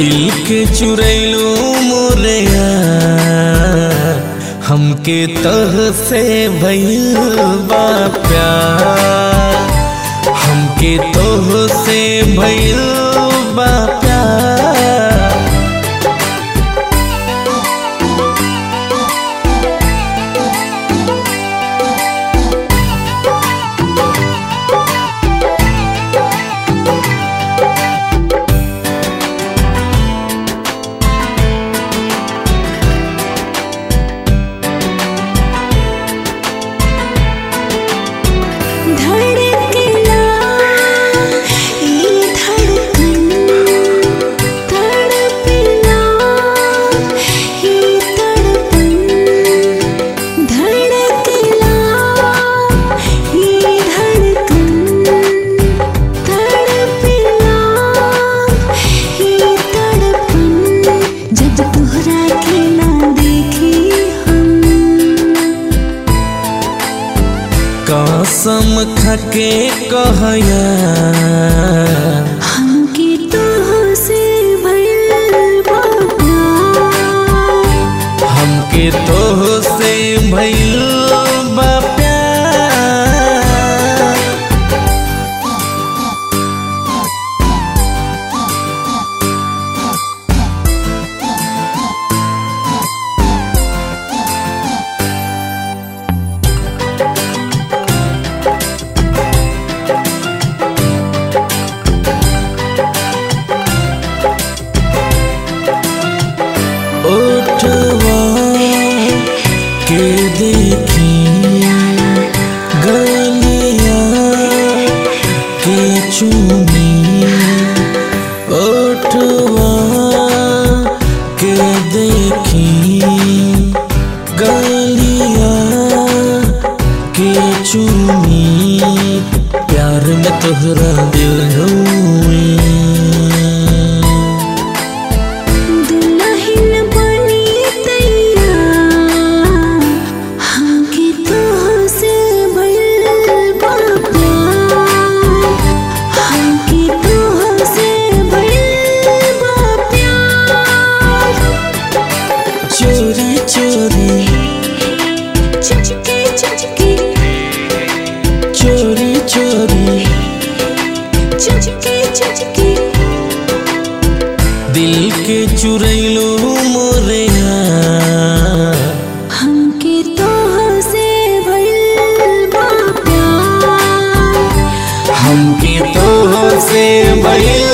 दिल के चुरैलू मोरया हमके तह से भइल बा प्यार हमके तोह से भइल बा प्यार धड़कला ई धड़कन तड़पला ई तड़पन धड़कला ई धड़कन तड़पला ई तड़पन जब तोहरा के ना देखी हम कसम खके कहया हमके तोह से भइल बा प्यार हमके तोह से भइल बा प्यार ओठवा के देखी गलिया के चुनी ओठवा के देखी गलिया के चुनी प्यार में तोहरा दिल हुई दुल्हन बनी तैयार हमके तोह से भइल बा प्यार हमके तोह से भइल बा प्यार चोरी चोरी चुचके चुचके चोरी चोरी चुचके चुचके दिल के चुरैलो मोरया हमके तोह से भइल बा प्यार हमके तोह से भइल